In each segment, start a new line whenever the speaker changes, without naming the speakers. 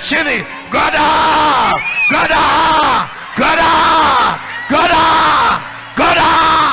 chini goda goda goda goda goda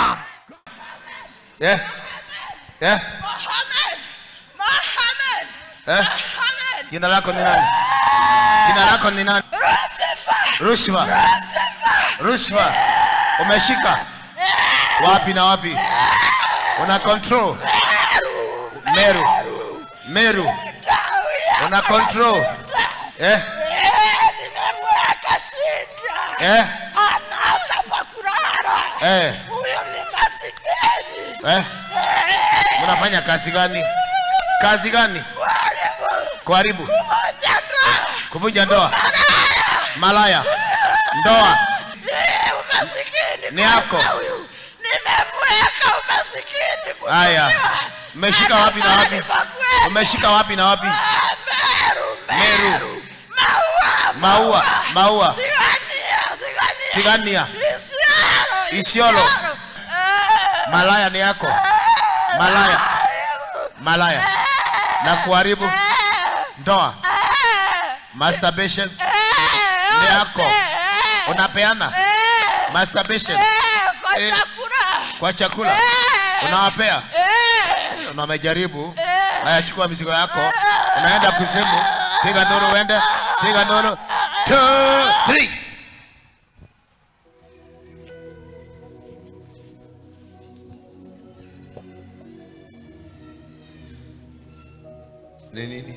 eh eh
Mohammed! Mohammed!
eh
Mohammed!
jina lako ni nani jina lako ni nani
Lucifer!
rushwa rushwa umeshika wapi na wapi una control meru meru una control eh
Nimemweka shida!
eh
Anaanza pa kulala!
eh
Huyo ni masikini!
eh unafanya kazi gani kazi gani kuharibu
Moja ndoa!
kuvunja ndoa malaya ndoa
Eh, umasikini
Ni yako.
kwanza huyu. Nimemweka umasikini kwa
haya
dunia.
umeshika wapi na wapi
Mahali pa kwenda.
umeshika wapi na wapi
Ah, Meru,
Meru.
Meru. Maua,
maua maua
Tigania, Tigania.
tigania
Isiolo,
Isiolo.
Eh,
malaya ni yako malaya malaya na kuharibu ndoa masturbation ni yako unapeana masturbation
eh, kwa
Eh.
chakula.
kwa chakula
Eh.
unawapea
Eh,
na umejaribu haya chukua mizigo yako unaenda kuzimu piga nduru uende piga nduru two three ni nini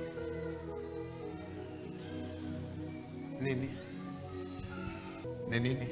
nini ni nini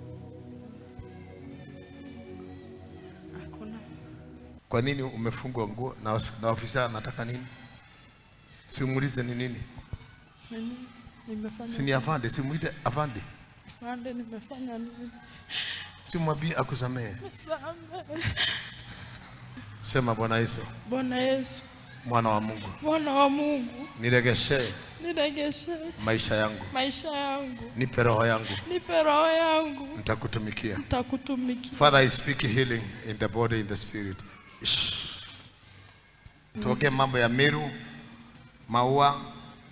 kwa nini umefungwa nguo na, na ofisa anataka nini simuulize ni nini
Nini? Nimefanya
si ni afande simuite afande
pande, nimefanya nini?
simwambie akusamehe
Samehe.
sema bwana yesu
Bwana Yesu,
mwana wa mungu
Bwana wa Mungu,
niregeshee
niregeshe
maisha yangu
maisha yangu,
nipe roho yangu
nipe roho yangu,
nitakutumikia
nitakutumikia.
father i speak healing in the body in the spirit Shh. tuongee mambo ya miru maua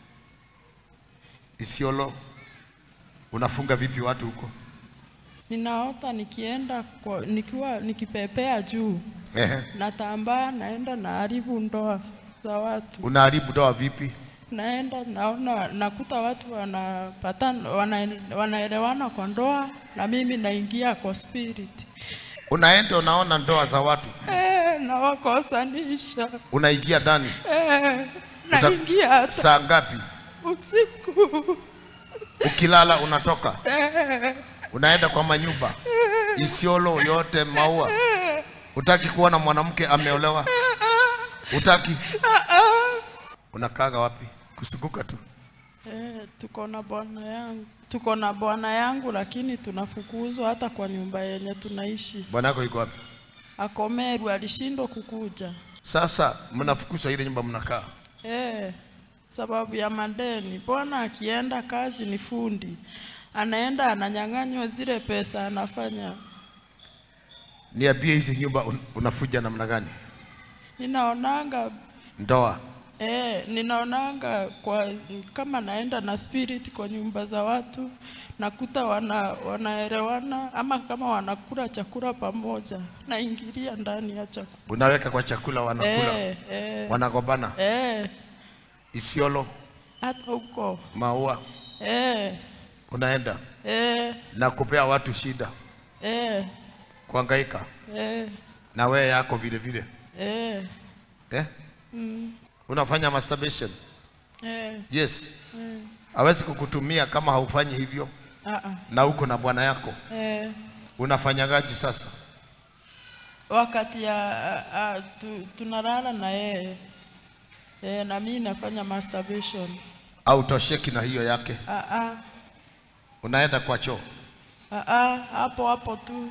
isiolo unafunga vipi watu huko
Ninaota nikienda kwa, nikiwa nikipepea juu,
Ehe.
natambaa, naenda naharibu ndoa za watu,
unaharibu dawa vipi
naenda naona, nakuta watu wanapatana, wana, wanaelewana kwa ndoa, na mimi naingia kwa spirit
unaenda unaona ndoa za watu
eh, nawakosanisha
unaingia ndani
eh,
Uta-
naingia hata
saa ngapi
usiku
ukilala unatoka unaenda kwa manyumba isiolo yote maua utaki kuona mwanamke ameolewa utaki unakaga wapi kusunguka tu
Eh, tuko na bwana yangu, tuko na bwana yangu, lakini tunafukuzwa hata kwa nyumba yenye tunaishi.
bwana yako yuko wapi
Ako Meru, alishindwa kukuja
sasa mnafukuzwa ile nyumba mnakaa
eh, sababu ya madeni. Bwana akienda kazi ni fundi, anaenda ananyang'anywa zile pesa anafanya.
niambie hizi nyumba un, unafuja namna gani
Ninaonanga
ndoa
Eh, ninaonanga kwa kama naenda na spirit kwa nyumba za watu nakuta wana wanaelewana ama kama wanakula chakula pamoja, naingilia ndani ya chakula.
unaweka kwa chakula wanakula
Eh, eh,
wanagombana
eh,
isiolo
hata huko
maua
eh,
unaenda
eh,
na kupea watu shida
eh,
kuhangaika
eh,
na wewe yako vile vile
eh,
eh? unafanya masturbation
eh,
yes hawezi kukutumia kama haufanyi hivyo
ah, ah,
na uko na bwana yako
eh.
unafanyagaji sasa
wakati ya a, a, tu, tunalala na yeye eh, na mimi nafanya masturbation
au tosheki na hiyo yake
ah, ah,
unaenda kwa choo
ah, ah, hapo hapo tu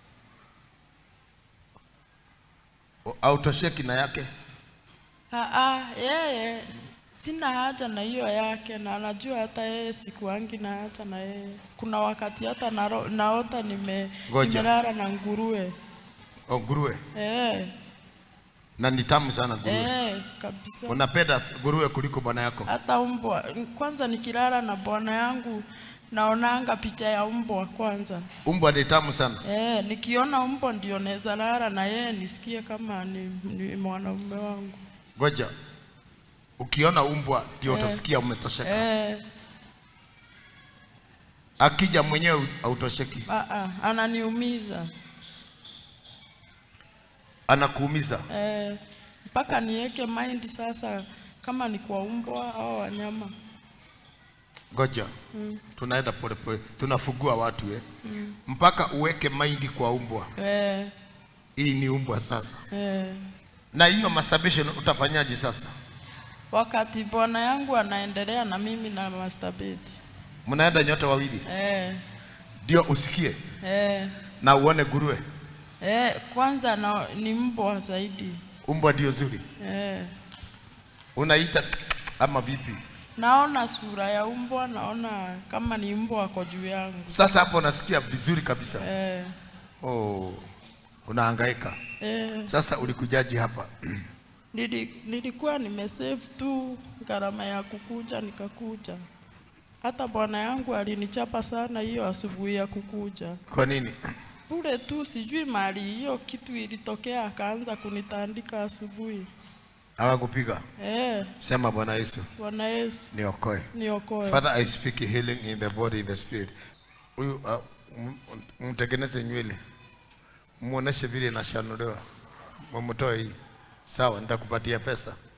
au tosheki na yake
ah, ah, yeye sina haja na hiyo yake, na anajua hata yeye sikuangi na haja na yeye. Kuna wakati hata naro, naota nime
Ngoja.
nimelala na nguruwe
au nguruwe
eh,
na ni tamu sana nguruwe.
Eh, kabisa.
Unapenda nguruwe kuliko bwana yako?
Hata mbwa kwanza, nikilala na bwana yangu naonanga picha ya mbwa kwanza.
Umbwa ni tamu sana.
Eh, nikiona mbwa ndio naweza lala na yeye nisikie kama ni, ni mwanaume wangu.
Ngoja, ukiona umbwa ndio utasikia umetosheka.
Eh,
Akija mwenyewe hautosheki,
a a ananiumiza.
anakuumiza.
Eh, mpaka niweke mind sasa kama ni kwa mbwa au wanyama.
Ngoja, tunaenda polepole, tunafugua watu eh. Mpaka uweke maindi kwa umbwa.
Eh,
Hii ni umbwa sasa.
eh.
Na hiyo masturbation utafanyaje sasa?
Wakati bwana yangu anaendelea na mimi na masturbate.
Mnaenda nyote wawili
Eh,
ndio usikie
eh,
na uone nguruwe.
eh, kwanza na, ni mbwa zaidi.
Umbwa ndio zuri,
Eh,
unaita ama vipi?
naona sura ya mbwa, naona kama ni mbwa ako juu yangu.
Sasa hapo unasikia vizuri kabisa.
Eh,
Oh, unahangaika
eh,
sasa. Ulikujaji hapa
nili, nilikuwa nimesave tu gharama ya kukuja nikakuja. Hata bwana yangu alinichapa sana hiyo asubuhi ya kukuja
kwa nini?
bure tu, sijui mali hiyo kitu ilitokea, akaanza kunitandika asubuhi.
Hawakupiga?
Eh,
Sema Bwana Yesu
Bwana Yesu
niokoe.
niokoe.
Father, I speak healing in the body, in the spirit. Huyu uh, m- mtengeneze nywele, muoneshe vile inashanuliwa, mumtoe hii. Sawa, nitakupatia pesa.